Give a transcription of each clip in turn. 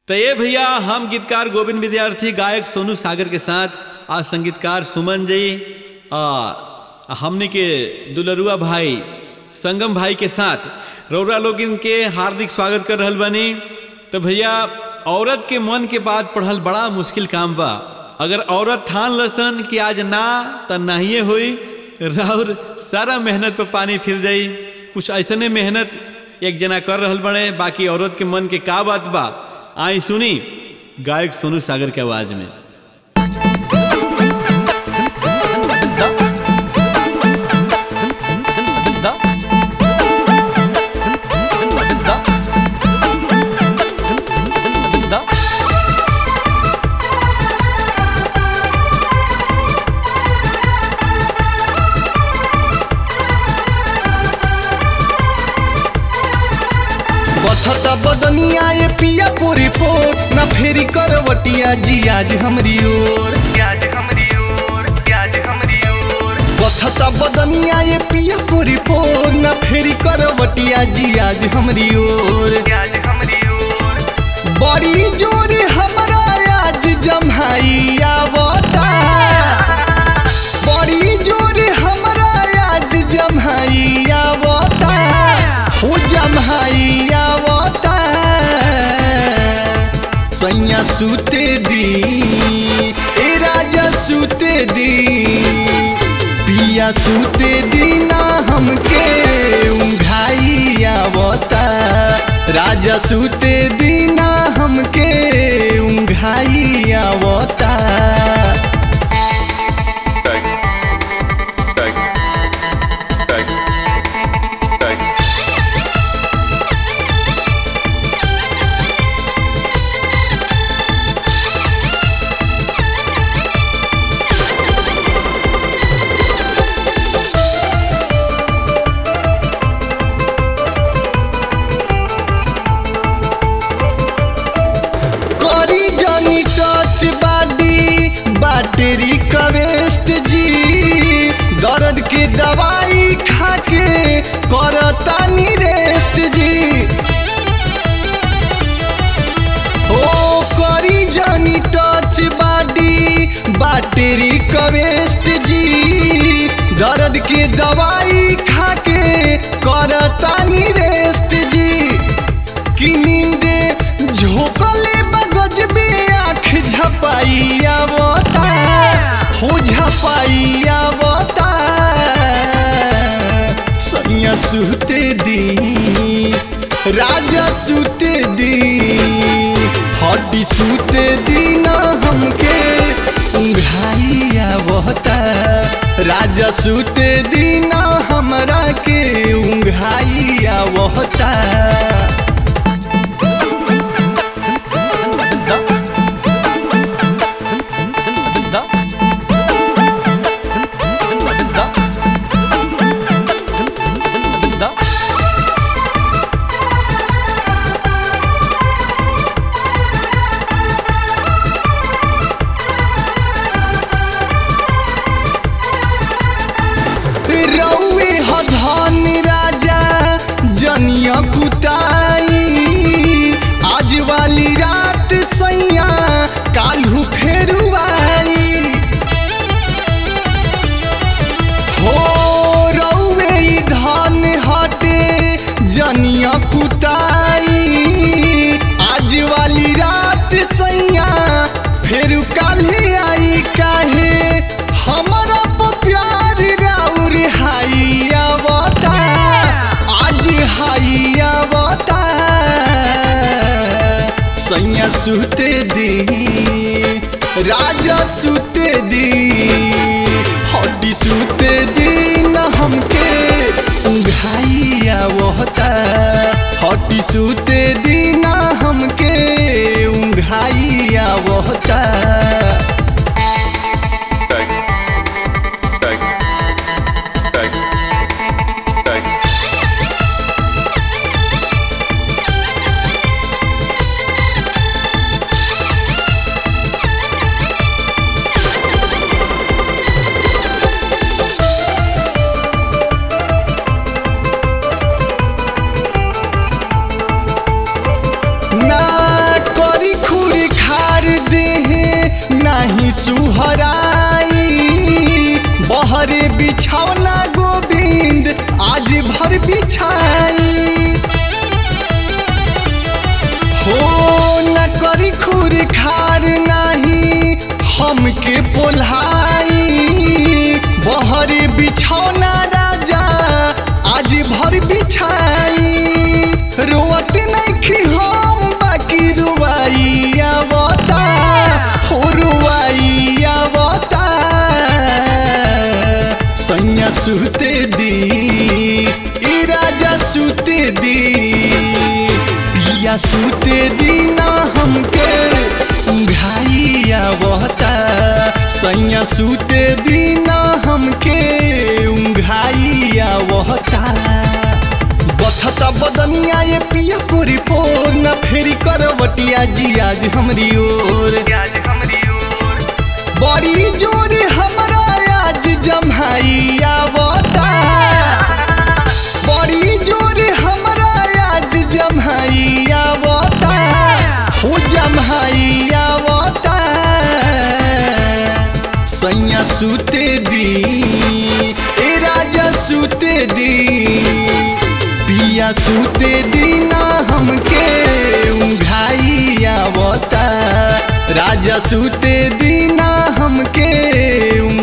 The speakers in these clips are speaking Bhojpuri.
तो ये भैया हम गीतकार गोविंद विद्यार्थी गायक सोनू सागर के साथ आज संगीतकार सुमन जी आ हमने के दुलरुआ भाई संगम भाई के साथ रौरा लोग इनके हार्दिक स्वागत कर रहल बनी तो भैया औरत के मन के बात पढ़ल बड़ा मुश्किल काम बा अगर औरत ठान लसन कि आज ना तो नाहिए हुई राउर सारा मेहनत पे पानी फिर जाई कुछ ऐसने मेहनत एक जना कर रहल बड़े बाकी औरत के मन के का बात बा आई सुनी गायक सोनू सागर के आवाज में बथता बदनिया ये पिया पोरी पोर ना फेरी करवटिया जी आज हमरी ओर आज हमरी ओर आज हमरी ओर बथता बदनिया ये पिया पोरी पोर ना फेरी करवटिया जी आज हमरी ओर आज हमरी ओर बड़ी जोर हमरा आज जम्हाई आवता बड़ी जोर हमरा आज जम्हाई आवता हो जम्हाई आवता सैया सूते दी ए राजा सूते दी पिया सूते दी ना हमके उंघाई आवता राजा सूते दी ना हमके उंघाई आवता करी जानी टच बाडी बैटरी कवेस्ट जी दर्द के दवाई खाके करतानी रेस्ट जी ओ करी जानी टच बाडी बैटरी कवेस्ट जी दर्द के दवाई खाके करतानी रेस्ट जी कि नींदे झोंकले मगज में आँख झपाई आवता हो झपाई आवता सैया सुते दी राजा सुते दी हड्डी सुते दी ना हमके उंघाई आवता राजा सुते दी ना हमरा के उंघाई आवता रौवे हधन राजा जनिया कुटाई आज वाली रात सैया काल्हू फेरुआई हो रौवे ई धन हटे जनिया कुटाई आज वाली रात सैया फेर काल्हे आई काहे हमरा पर प्यार राउर हाई आवता आज हाई आवता सैया सुते दी राजा सुते दी हड्डी सुते दी न हमके उंघाई आवता हड्डी सुते दी न हमके उंघाई आवता ना करी सूते दीना हमके उंघाई आवता सैया सूते दीना हमके उंघाई आवता बथता बदनिया ये पिया पूरी पोर न फेरी करवटिया जी आज हमरी ओर आज हमरी ओर बड़ी जोर हमरा आज जम्हाई आवता बड़ी जोर हमरा आज जम्हाई आवता हो जम्हाई आवता सैया सूते दी ए राजा सूते दी पिया सूते दीना हमके उंघाई आवता राजा सूते दीना हमके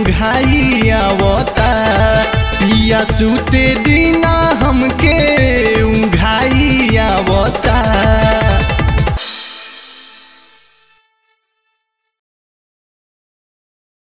उंघाई आवता पिया सूते दीना हमके